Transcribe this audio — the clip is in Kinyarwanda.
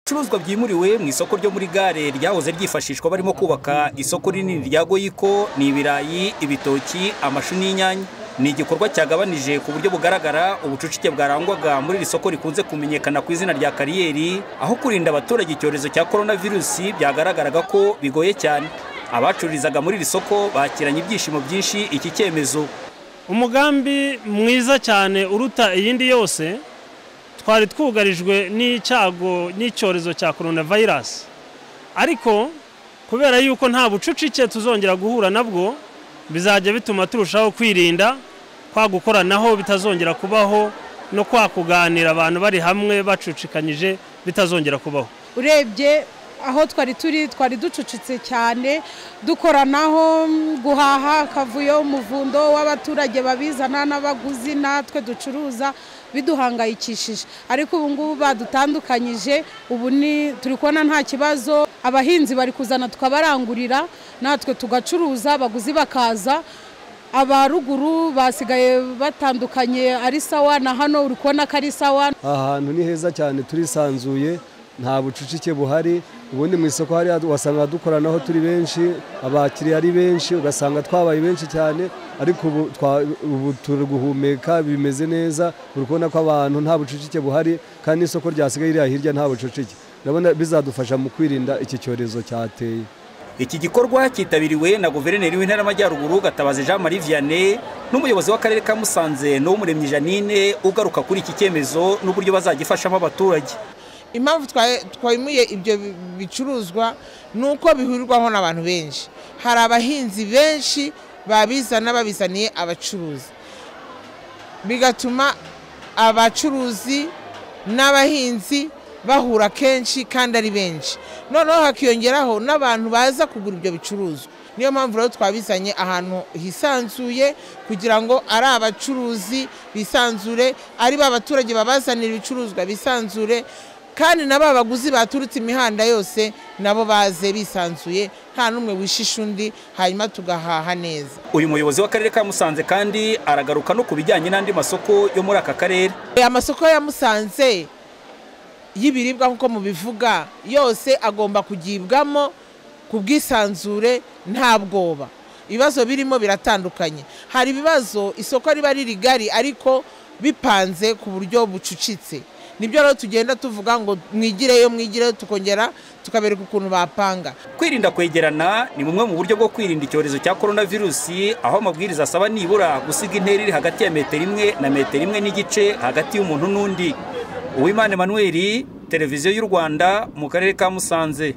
ibicuruzwa byimuriwe mu isoko ryo muri gare ryahoze ryifashishwa barimo kubaka isoko rinini rya goyiko ni ibirayi ibitoki amashu n'inyanya ni igikorwa cyagabanije ku buryo bugaragara ubucucike bwarangwaga muri iri soko rikunze kumenyekana ku izina rya kariyeri aho kurinda abaturage icyorezo cya korona virusi byagaragaraga ko bigoye cyane abacururizaga muri iri soko bakiranye ibyishimo byinshi iki cyemezo umugambi mwiza cyane uruta iyindi yose twari twugarijwe n'icyago n'icyorezo cya korona vayirasi ariko kubera yuko nta bucucike tuzongera guhura nabwo bizajya bituma turushaho kwirinda kwa gukoranaho bitazongera kubaho no kwa kuganira abantu bari hamwe bacucikanyije bitazongera kubaho urebye aho twari turi twari ducucitse cyane dukoranaho guhaha akavuyo umuvundo w'abaturage babizana n'abaguzi natwe ducuruza biduhangayikishije ariko ubu ngubu badutandukanyije ubu ni turi kubona nta kibazo abahinzi bari kuzana tukabarangurira natwe tugacuruza abaguzi bakaza aba ruguru basigaye batandukanye ari sawa na hano uri kubona ko ari sawa ahantu ni heza cyane turisanzuye nta bucucike buhari ubundi mu isoko hariya wasanga dukoranaho turi benshi abakiriya ari benshi ugasanga twabaye benshi cyane ariko ubu turi guhumeka bimeze neza uri kubona ko abantu nta bucucike buhari kandi n'isoko ryasigaye ririya hirya nta bucucike ndabona bizadufasha mu kwirinda iki cyorezo cyateye iki gikorwa cyitabiriwe na guverineri w'intara y'amajyaruguru gatabazi jean marie vianney n'umuyobozi w'akarere ka musanze n'uw'umuremyi janine ugaruka kuri iki cyemezo n'uburyo bazagifashamo abaturage impamvu twayimuye ibyo bicuruzwa ni uko bihurirwaho n'abantu benshi hari abahinzi benshi babizana babizaniye abacuruzi bigatuma abacuruzi n'abahinzi bahura kenshi kandi ari benshi noneho hakiyongeraho n'abantu baza kugura ibyo bicuruzwa niyo mpamvu rero twabizanye ahantu hisanzuye kugira ngo ari abacuruzi bisanzure ari ba baturage babazanira ibicuruzwa bisanzure kandi na ba baguzi baturutse imihanda yose nabo baze bisanzuye nta n'umwe wishisha undi hanyuma tugahaha neza uyu muyobozi w'akarere ka musanze kandi aragaruka no ku bijyanye n'andi masoko yo muri aka karere amasoko ya musanze y'ibiribwa nk'uko mubivuga yose agomba kugibwamo ku bwisanzure nta bwoba ibibazo birimo biratandukanye hari ibibazo isoko riba rigari ariko bipanze ku buryo bucucitse nibyo rero tugenda tuvuga ngo mwigireyo mwigireyo tukongera tukabereka ukuntu bapanga kwirinda kwegerana ni bumwe mu buryo bwo kwirinda icyorezo cya korona virusi aho amabwiriza asaba nibura gusiga intera iri hagati ya metero imwe na metero imwe n'igice hagati y'umuntu n'undi uwimana emanuweli televiziyo y'u rwanda mu karere ka musanze